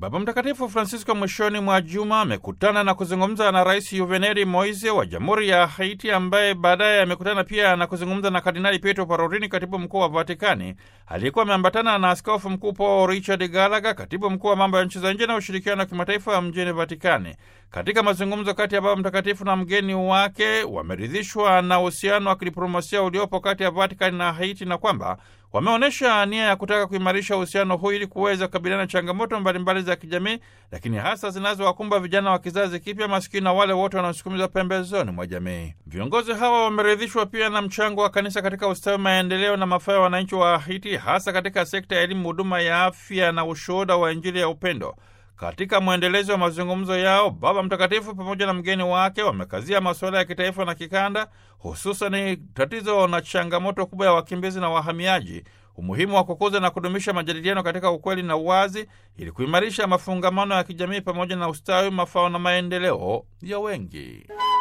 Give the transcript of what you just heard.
Baba Mtakatifu Francisco mwishoni mwa juma amekutana na kuzungumza na Rais Juvenali Moise wa Jamhuri ya Haiti, ambaye baadaye amekutana pia na kuzungumza na Kardinali Pietro Parolin, katibu mkuu wa Vatikani, aliyekuwa ameambatana na Askofu Mkuu Paul Richard Gallagher, katibu mkuu wa mambo ya nchi za nje na ushirikiano wa kimataifa mjini Vatikani. Katika mazungumzo kati ya Baba Mtakatifu na mgeni wake, wameridhishwa na uhusiano wa kidiplomasia uliopo kati ya Vatikani na Haiti na kwamba wameonyesha nia ya kutaka kuimarisha uhusiano huu ili kuweza kukabiliana na changamoto mbalimbali za kijamii, lakini hasa zinazowakumba vijana wa kizazi kipya, maskini na wale wote wanaosukumizwa pembezoni mwa jamii. Viongozi hawa wameridhishwa pia na mchango wa kanisa katika ustawi, maendeleo na mafao ya wananchi wa Haiti, hasa katika sekta ya elimu, huduma ya afya na ushuhuda wa Injili ya upendo. Katika mwendelezo wa mazungumzo yao, Baba Mtakatifu pamoja na mgeni wake wamekazia masuala ya kitaifa na kikanda, hususan tatizo na changamoto kubwa ya wakimbizi na wahamiaji, umuhimu wa kukuza na kudumisha majadiliano katika ukweli na uwazi, ili kuimarisha mafungamano ya kijamii pamoja na ustawi, mafao na maendeleo ya wengi.